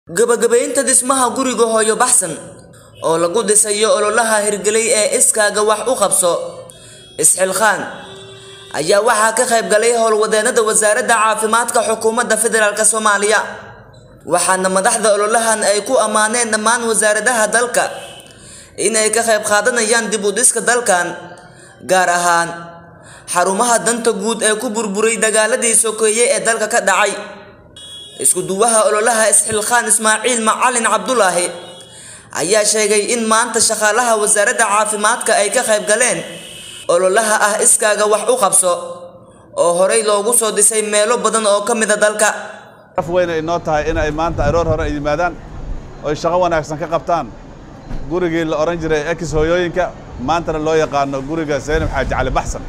gabagabaynta dhismaha guriga hooyo baxsan oo lagu dhisayo ololaha hirgelay ee iskaaga wax u qabso isxilqaan ayaa waxaa ka qayb galay howlwadeennada wasaaradda caafimaadka xukuumadda federaalk soomaaliya waxaana madaxda ololahan ay ku ammaaneen dhammaan wasaaradaha dalka in ay ka qayb qaadanayaan dib u dhiska dalkan gaar ahaan xarumaha danta guud ee ku burburay dagaaladii sokeeye ee dalka ka dhacay isku duwaha ololaha isxilqaan ismaaciil macalin cabdulaahi ayaa sheegay in maanta shaqaalaha wasaaradda caafimaadka ay ka qayb galeen ololaha ah iskaaga wax u qabso oo horey loogu soo dhisay meelo badan oo ka mida dalka af weyna inoo tahay in ay maanta aroor hore ay yimaadaan oy shaqo wanaagsan ka qabtaan gurigii la odhan jiray ex hooyooyinka maantana loo yaqaano guriga saynab xaaji cali baxsan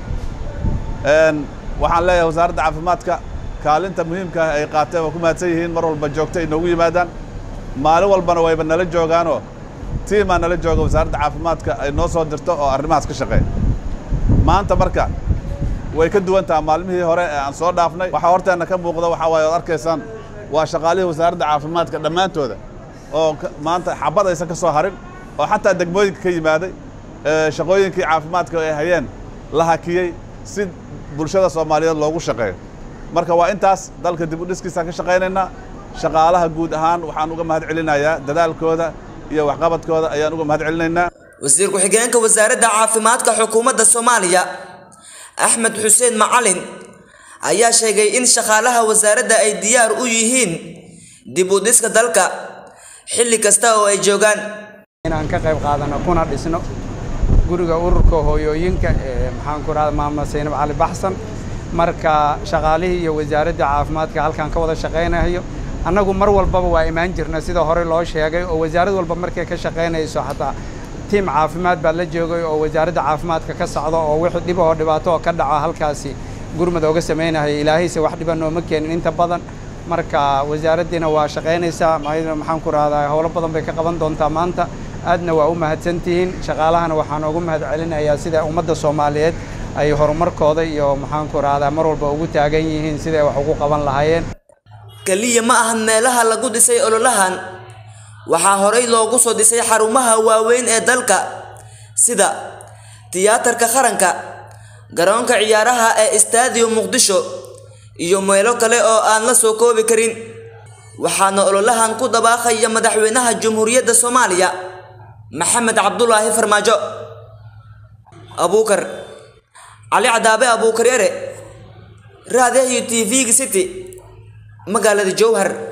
waxaan leeyahay wasaaradda caafimaadka kaalinta muhiimka ah ay qaateen waa ku mahadsan yihiin mar walba joogto ay noogu yimaadaan maalin walbana wayba nala joogaanoo tiimaa nala jooga wasaaradda caafimaadka ay noo soo dirto oo arrimahaas ka shaqeeya maanta marka way ka duwan taha maalmihii hore ee aan soo dhaafnay waxaa horteenna ka muuqda waxaa waaye oad arkaysaan waa shaqaalihii wasaaradda caafimaadka dhammaantooda oo maanta xabad aysan ka soo harin oo xataa degmooyinka ka yimaaday shaqooyinkii caafimaadka ay hayeen la hakiyey si bulshada soomaaliyeed loogu shaqeeyo marka waa intaas dalka dib u dhiskiisaan ka shaqaynaynaa shaqaalaha guud ahaan waxaan uga mahad celinayaa dadaalkooda iyo waxqabadkooda ayaan uga mahad celinaynaa wasiir ku-xigeenka wasaaradda caafimaadka xukuumadda soomaaliya axmed xuseen macalin ayaa sheegay in shaqaalaha wasaaradda ay diyaar u yihiin dib u dhiska dalka xilli kasta oo ay joogaan inaan ka qayb qaadano kuna dhisno guriga ururka hooyooyinka ee maxaan ku rahda maama saynab cali baxsan marka shaqaalihii iyo wasaaradda caafimaadka halkaan ka wada shaqaynayo annagu mar walbaba waa imaan jirna sida hore loo sheegay oo wasaarad walba markay ka shaqaynayso xataa tiim caafimaad baa la joogay oo wasaaradda caafimaadka ka socda oo wixii dhib oo dhibaato oo ka dhaco halkaasi gurmad ooga samaynaya ilaahayse wax dhiba nooma keenin inta badan marka wasaaraddiina waa shaqaynaysaa maxaan ku rahdaa howlo badan bay ka qaban doontaa maanta aadna waa u mahadsantihiin shaqaalahana waxaan ugu mahad celinayaa sida ummadda soomaaliyeed ay horumarkooda iyo maxaan ku rahdaa mar walba ugu taagan yihiin siday wax ugu qaban lahaayeen keliya ma ahan meelaha lagu dhisay ololahan waxaa horey loogu soo dhisay xarumaha waaweyn ee dalka sida tiyaatarka qaranka garoonka ciyaaraha ee stadium muqdisho iyo meelo kale oo aan la soo koobi karin waxaana ololahan ku dabaaqaya madaxweynaha jamhuuriyadda soomaaliya maxamed cabdulaahi farmaajo abuukar cali cadaabe abuukar yare raadiyaha iyo t v-ga city magaalada jowhar